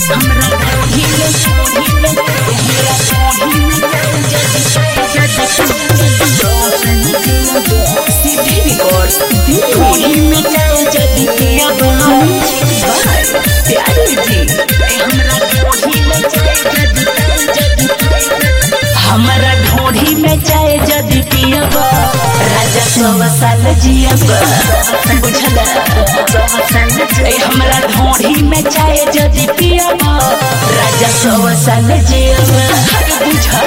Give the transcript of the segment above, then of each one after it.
हमारा ढोढ़ी में चाय जदि पियब राजा सौ साल जियब बुझला ए हमरा ढोढ़ी में चाय जदि पियब राजा सौ साल जियब बुझा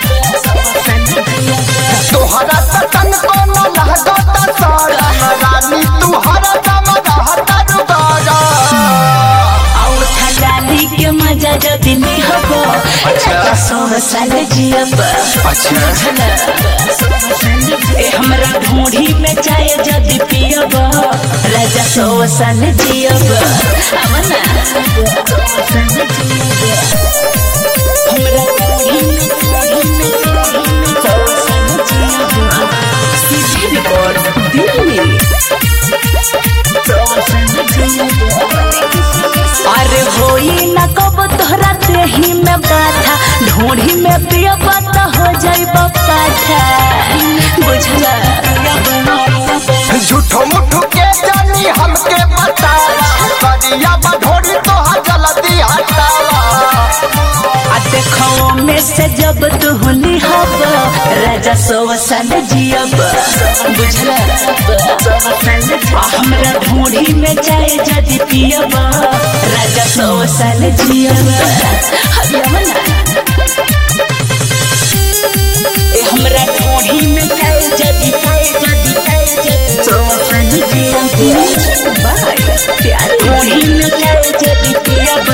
तोहरा तन को न लगता सारा रानी तू हरा दम रहता रुबारा और थलाली के मजा जदि लिहब राजा सौ साल जियब बुझला ए हमरा ढोढ़ी में चाय जदि पियब राजा सौ साल जियब आवना हमरा ढोढ़ी में ढोढ़ी में ढोढ़ी में सौ साल जियब सीधी रिकॉर्ड दिल्ली सौ साल जियब अरे होई न कब तोहरा देही में बाथा ढोढ़ी में पियब त हो जाइब पाठा बुझला झूठो मुठो के जानी हमके बता करिया बढोरी तोहर जल्दी हटावा आ देखो में से जब तू लिहब राजा सौ साल जियब बुझला आ हमरा ढोढ़ी में चाय जदि पियब राजा सौ साल जियब हरियम ना ए हमरा ढोढ़ी में चाय जदि चाय जदि चाय जदि सौ साल जियब बाय प्यार ढोढ़ी में चाय जदि पियब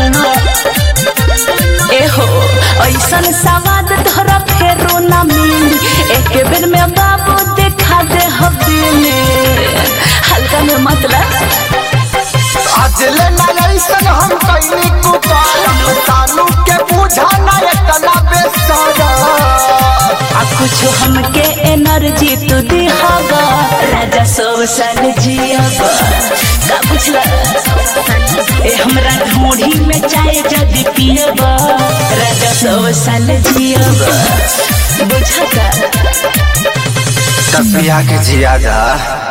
एहो ऐसन सवाद तोहरा फेरो ना मिली एक बेर में बाबू देखा दे हवेली हल्का में मतलब आज ले ना ऐसन हम कैनी कुपार सानू के बुझा ना इतना बेसारा आ कुछ हमके एनर्जी तू दिहागा राजा सौ साल जियब का बुझला ए हमरा ढोढ़ी में चाय जदि पियब राजा सौ साल जियब बुझता तबिया के जियादा